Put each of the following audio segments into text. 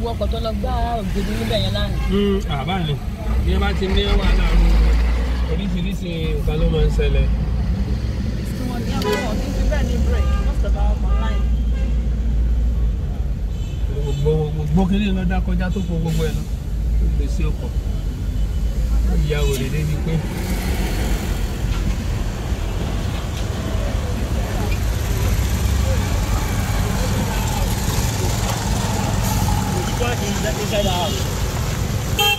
gbogbo ọkọ̀ tó lọ gbá ògidì níbẹ̀ yẹn lánàá. àbá ni bí ẹ bá ti ní wàhálà ọ̀hún oríṣiríṣi nǹkan ló máa ń ṣẹlẹ̀. tí wọ́n ní àwọn ọ̀hún ní bẹ́ẹ̀ ní break most of our online. gbogbo gbogbo kiri lọ dá kọjá tó kó gbogbo ẹ lọ tó gbé sí ọkọ̀ ìyá òrè débi pé inside the house.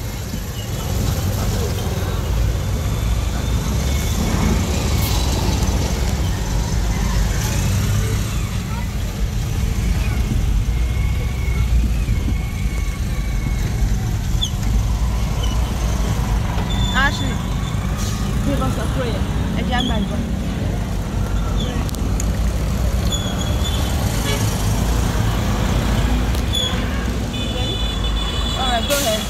Ashley, give us a prayer. Ẹ jẹ́ àgbà ìbọn. All right, go ahead.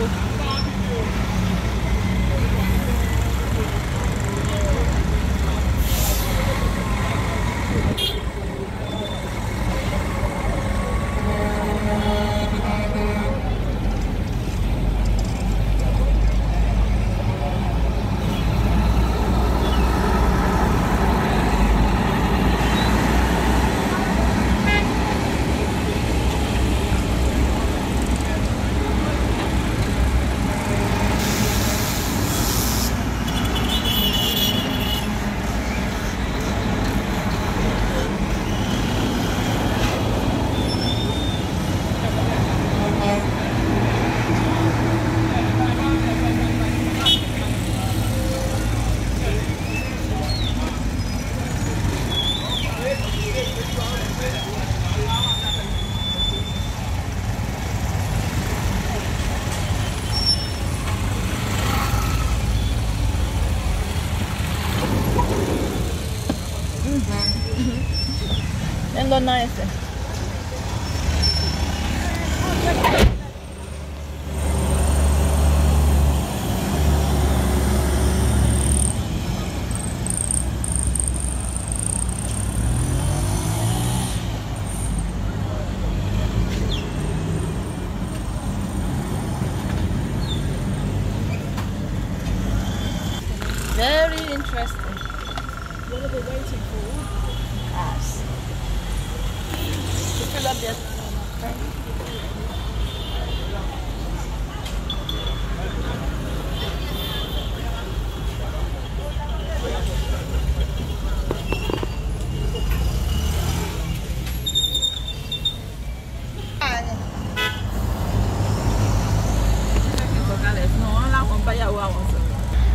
wo. ẹ ń lọ náà ẹsẹ̀. Very interesting. What are they waiting for? Us. To fill up their Sọ̀kalẹ̀ fún wọn láwọn báyàwó àwọn sọ̀rọ̀.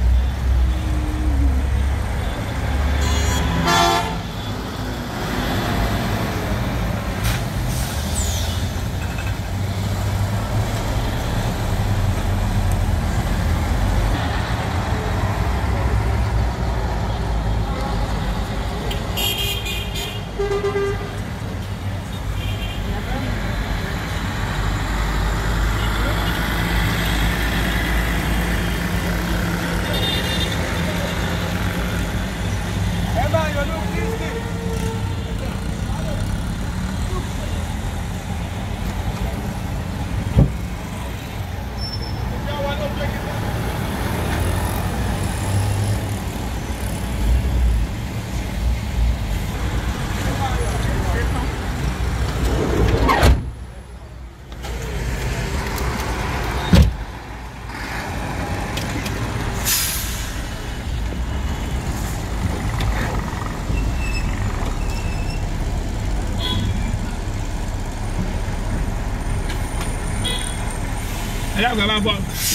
ẹ dàgbà máa bọ̀.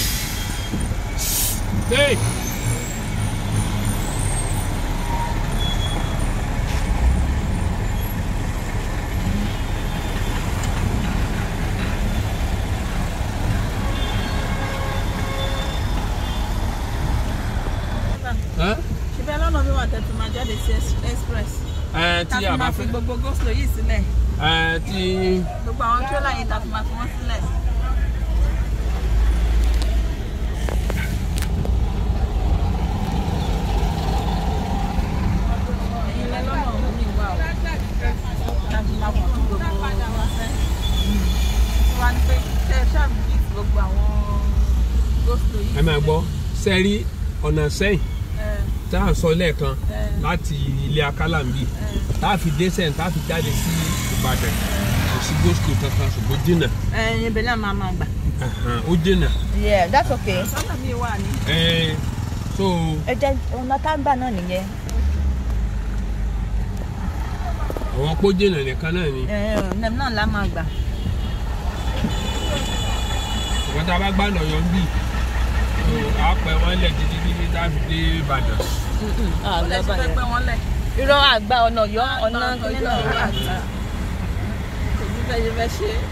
Hey! Ẹ́ ṣùgbọ́n lọ́nà mi wà tẹ̀tù máa jáde sí express. ẹ ká tí fi a bá máa fi fẹ́ gbogbo goslo yìí sílẹ̀ ẹ tí gbogbo àwọn tírélà yìí ta fi máa fi wọ́n sílẹ̀. ẹ̀yin lẹ lọ́nà òun mi wà o ká fi máa fún gbogbo wọn fẹ́. wọ́n á ní pé ṣe é ṣáà bí gbogbo àwọn goslo yìí. ẹ máa gbọ́ sẹ́rí ọ̀nà sẹ́yìn ẹ tá à ń sọ lẹ́ẹ̀kan ẹ láti ilé akálàmbí ẹ tá a fi dé sẹ́yìn tá a fi jáde sí Ìbàdàn kò sí gòsìkò kankan ṣùgbọ́n jìnnà ẹ̀yin ibẹ̀ náà máa máa gbà. Ẹ̀hàn, ó jìnnà yeah that's okay sọ́nà mi wà ní. ẹ so ẹ jẹ ọ̀nà tá ń gbà náà nìyẹn àwọn pọ́ jìnnà nìkan náà ni ẹ̀ náà la máa gbà. ṣùgbọ́n tá a bá gbà lọ́yọ̀ ń bì á pẹ́ wọ́n lẹ̀ títí títí tá a fi dé Ìbàdàn ọ̀lẹ́ ti fẹ́ pẹ́ wọ́n lẹ̀. irọ́ àgbà ọ̀nà yọ ọ̀nà kíní náà wà. kò ní bẹ́ẹ̀ yẹ fẹ́ ṣe é.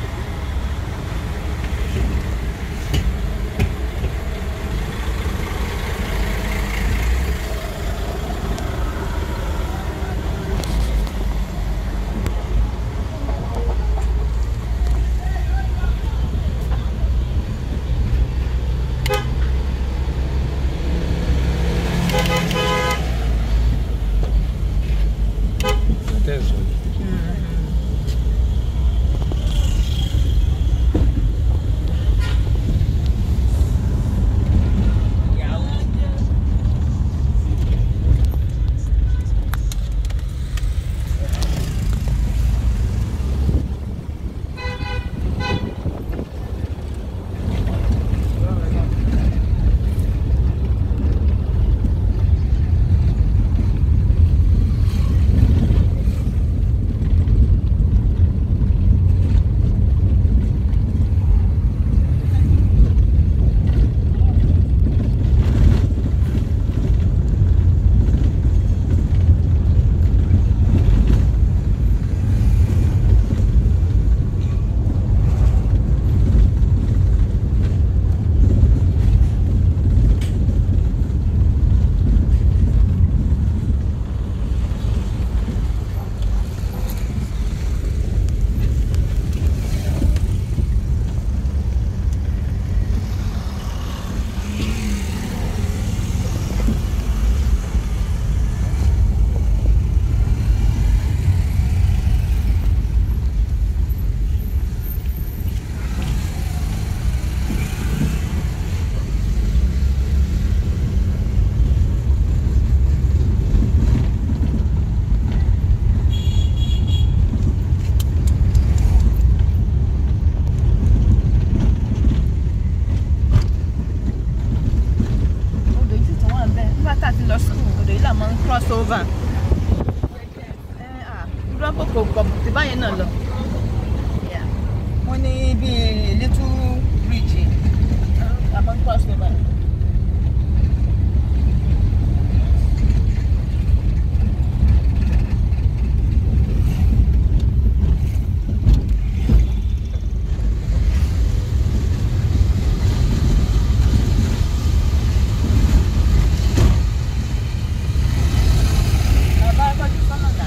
kò kọ̀ tí báyẹn náà lọ. Yeah. wọ́n ní bíi little bridge àmọ́ cross river. bàbá tọ́jú sọ́nà dà.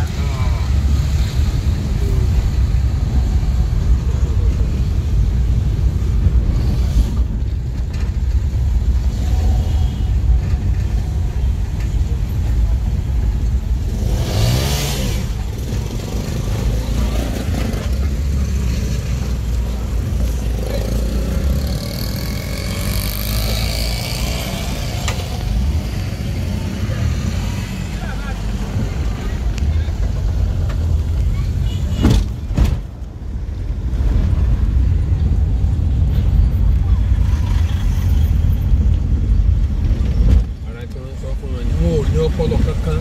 ara tí wọ́n sọ fún wọn ni wọn ò ní ọpọlọ kankan.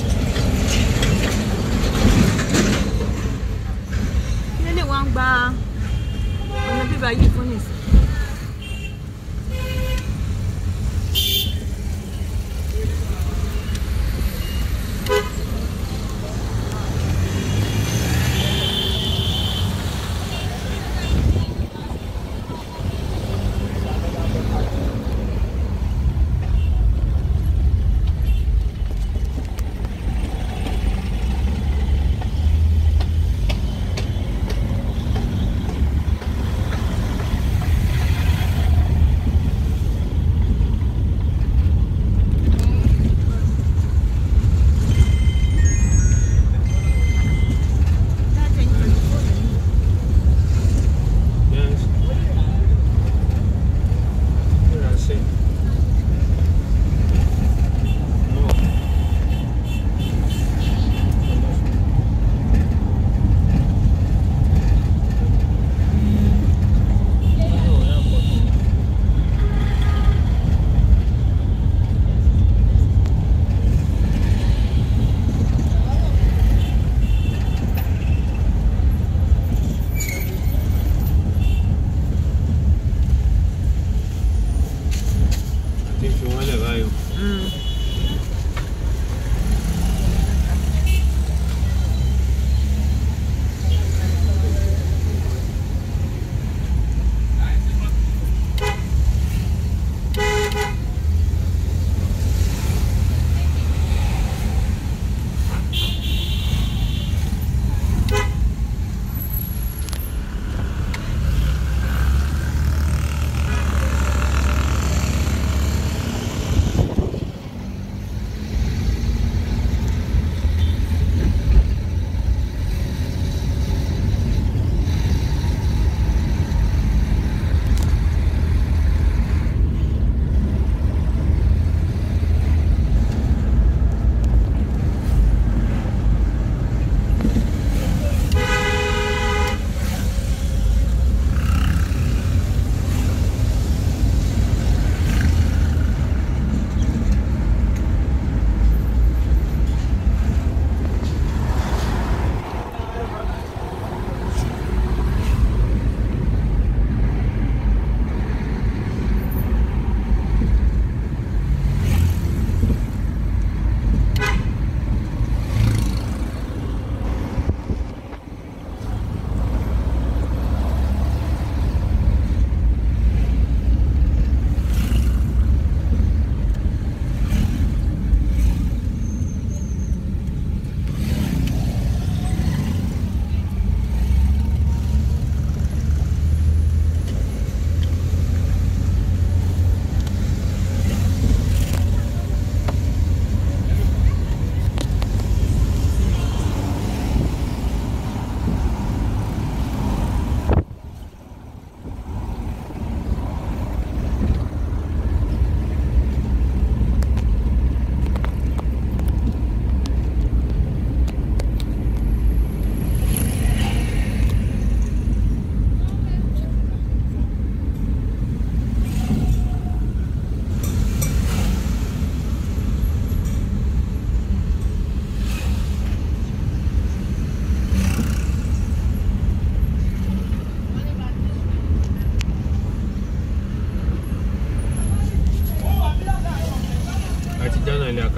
kí lè wọ́n gba ọ̀nà bíbá yìí fún nìsín.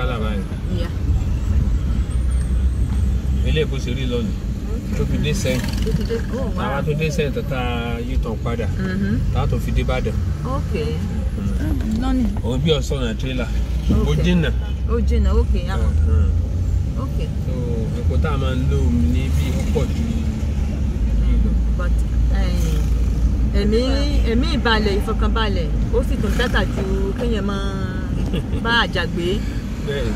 kálá báyìí Yeah. ilé èkó ṣe rí lọ́nà tó fi dé sẹ́yìn Tó ti dé. Oh, wow. àwa tó dé sẹ́yìn tó ta yítan padà Mhm. táwa tó fi dé Ìbàdàn Okay. Lọ́nìí. òun bí ọ̀sán náà tírélà ó Okay. dínà Ó jìnnà. Okay. Àmọ̀. Mhm. Okay. so epo tá a máa ń lò ní bí ó pọ̀ ju yìí lọ. But eh, ẹ̀mí ẹ̀mí ìbalẹ̀ ìfọkànbalẹ̀ ó sì tún bẹ́tà ju kéèyàn máa bá àjàgbé. bẹ́ẹ̀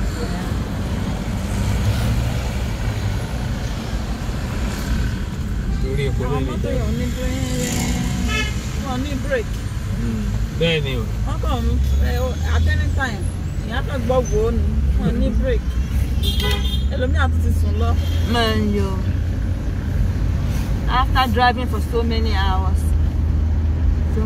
lórí epo àwọn lórí mọ́tò ìjà yẹn ò ní bírèkì wọn ní bírèkì bẹ́ẹ̀ ni o wọn kàn ń ẹ at any time ìyá kan gbọ́ wò ó ni wọn ní bírèkì ẹlòmíà tún ti sùn lọ. Man, yo. After driving for so many hours. So.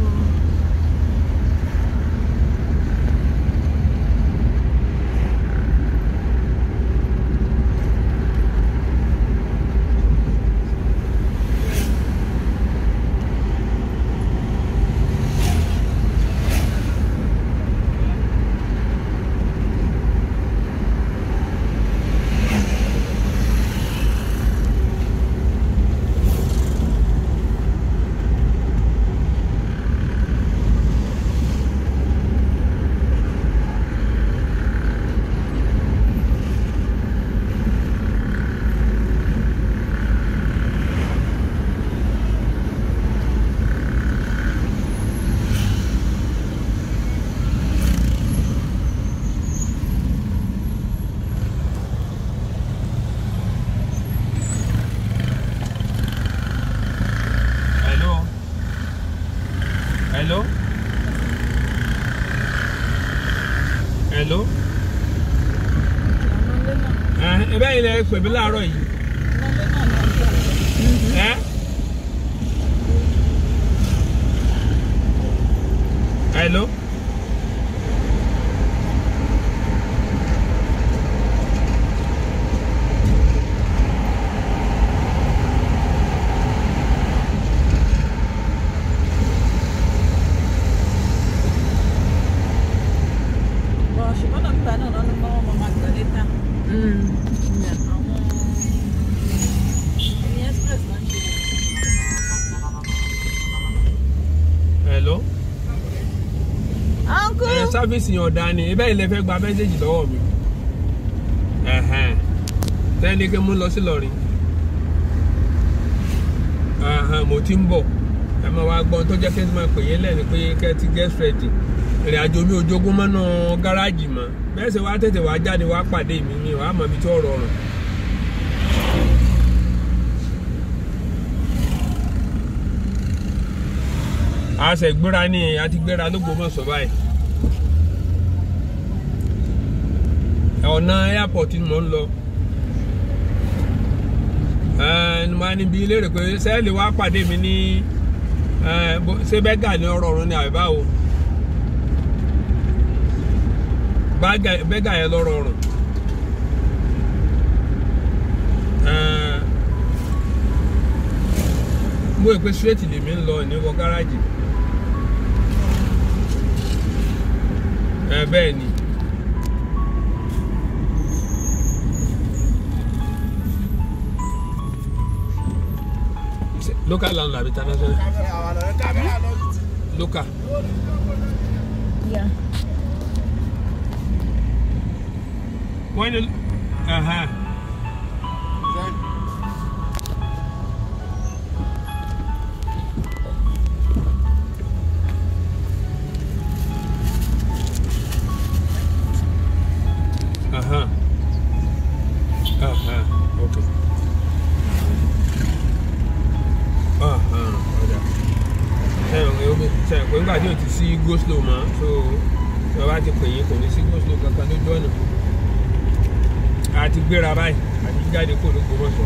hello hello hello àwọn ilé náà ẹ bẹ́ẹ̀ ilẹ̀ pè mí láàárọ̀ yìí àwọn ilé náà ní ọjọ́ ẹ hello bọ̀ ṣùgbọ́n náà nígbà náà lọ́nà mọ́ ọmọ máa gbọ́ létà Mm. Yeah. àwọn ẹni express náà ń ṣe hello uncle ẹ sáfíìsì yẹn ọ̀dà ni ẹ bẹ́ẹ̀ ilẹ̀ fẹ́ gba mẹ́sẹ̀gì lọ́wọ́ mi ẹ̀hẹ́n tẹ́ni kí n mú lọ sí lọ́rin ẹ̀hẹ́n mo ti ń bọ̀ ẹ máa wá gbọ́n tó jẹ́ kí n máa pè yín lẹ́nu pé kẹ́ ẹ ti get ready ìrìn àjò mi ò jogún mọ́nà gáràjì mọ́ bẹ́ẹ̀ sì wá tètè wá jáde wá pàdé mi mi wàá mọ̀ ibi tí ó rọrùn. a ṣe gbéra ní a ti gbéra lÓgbómọ̀ṣọ́ báyìí ọ̀nà airport ni mò ń lọ ẹni máa níbi léèrè pé sẹ́ẹ̀lì wá pàdé mi ní ẹ, bó- ṣé bẹ́gà ní ọ̀rọ̀ ọ̀run ni àbí báwo Bágà- bẹ́gà yẹn lọ́rọ̀ ọ̀run Ẹ, mo rò pé straight lèmi ń lọ ní wọ gáràjì ẹ bẹ́ẹ̀ ni. local landlord àbí international local Yeah. wọ́n ní ẹ̀hẹ́n. Aha. Aha. Okay. Aha. Ọ̀dà. Sẹ́yìn ọ̀hún omi sẹ́yìn pé nígbà tí o ti sí go slow mọ́ so tí wọ́n bá ti pè yín kò ní sí go slow kankan lójú ọ̀nà. A ti gbéra báyìí àti jáde kó l'Ógbómọ̀ṣọ́.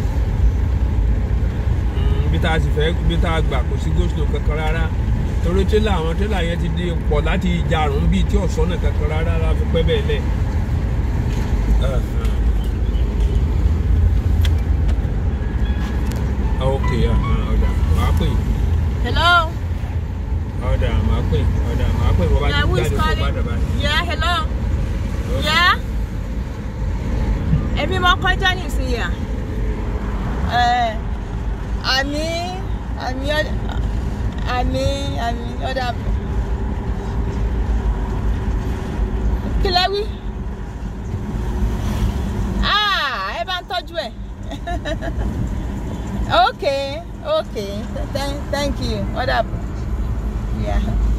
Mm, Ibi tá a sì fẹ́ ibi tá a gbà kò sí go slow kankan rárá. Torí tírélà àwọn tírélà yẹn ti di pọ̀ láti ìjàrún bíi tí ọ̀sán náà kankan rárá la fi pẹ́ bẹ́ẹ̀ lẹ̀. Aha. ok ọ̀dà màá pè yín. Hello. ọ̀dà màá pè yín. ọ̀dà màá pè yín bọ́ bá Yeah, ti who is jáde kó bá calling? dàbà. Yeah. Hello. Yeah. èmi mọ kọjá nísìnyí à. ẹ àmì àmì ọ- àmì àmì ọ̀dà kí lẹ wí ah ẹ bá ń tọ́jú ẹ̀ okay okay thank, thank you ọ̀dà yeah.